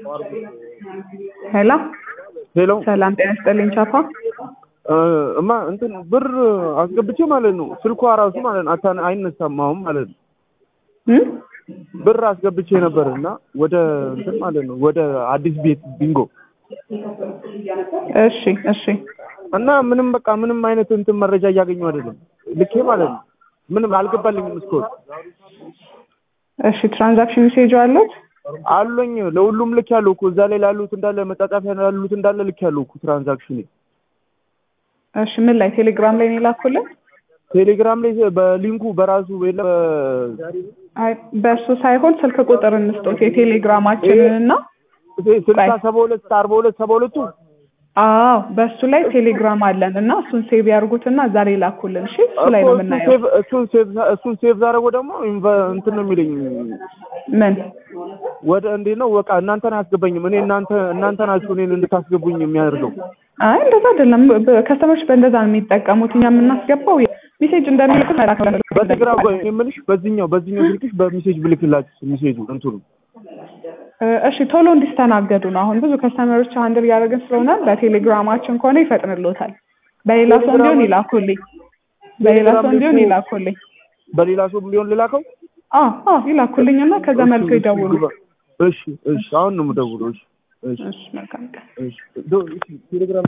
ሄሎ ሄሎ ሰላም ጤና ይስጥልኝ ቻፓ እማ እንትን ብር አስገብቼ ማለት ነው ስልኳ ራሱ ማለት ነው አታ አይነሳም አሁን ማለት ነው እም? ብር አስገብቼ ነበር እና ወደ እንትን ማለት ነው ወደ አዲስ ቤት ቢንጎ እሺ እሺ እና ምንም በቃ ምንም አይነት እንትን መረጃ እያገኘሁ አይደለም ልኬ ማለት ነው ምንም አልገባልኝም እስካሁን እሺ ትራንዛክሽን ሜሴጅ አለት አሉኝ ለሁሉም ልክ ያለው እኮ እዛ ላይ ላሉት እንዳለ መጻጻፊያ ላሉት እንዳለ ልክ ያለው እኮ ትራንዛክሽን እሺ ምን ላይ ቴሌግራም ላይ ነው የላኩልን ቴሌግራም ላይ በሊንኩ በራሱ የለ አይ በእሱ ሳይሆን ስልክ ቁጥር እንስጦት የቴሌግራማችንን እና ስልሳ ሰባ ሁለት አርባ ሁለት ሰባ ሁለቱ አዎ በእሱ ላይ ቴሌግራም አለን እና እሱን ሴቭ ያርጉትና እዛ ላይ ላኩልን እሺ እሱ ላይ ነው የምናየው እሱን ሴቭ እሱን ሴቭ ዛረገው ደግሞ ኢንቨ- እንትን ነው የሚለኝ ምን ወደ እንዴት ነው በቃ እናንተን አያስገባኝም እኔ እናንተ እናንተ ናችሁ እኔን እንድታስገቡኝ የሚያደርገው አይ እንደዛ አይደለም ከስተመሮች በእንደዛ ነው የሚጠቀሙት እኛ የምናስገባው ሜሴጅ እንደሚልክ መላክ ነው በቴሌግራም ቆይ እኔ የምልሽ በዚህኛው በዚህኛው ስልክሽ በሜሴጅ ብልክላችሁ ሜሴጁ እንትኑ እሺ ቶሎ እንዲስተናገዱ ነው። አሁን ብዙ ከስተመሮች አንድር እያደረግን ስለሆነ በቴሌግራማችን ከሆነ ይፈጥንሎታል። በሌላ ሰው እንዲሆን ይላኩልኝ። በሌላ ሰው እንዲሆን ይላኩልኝ። በሌላ ሰው ቢሆን ልላከው አዎ አዎ ይላኩልኝ እና ከዛ መልኩ ይደውሉ። እሺ እሺ አሁን ነው የምደውለው እሺ እሺ እሺ መልካም ቀን። እሺ ዶ- ቴሌግራም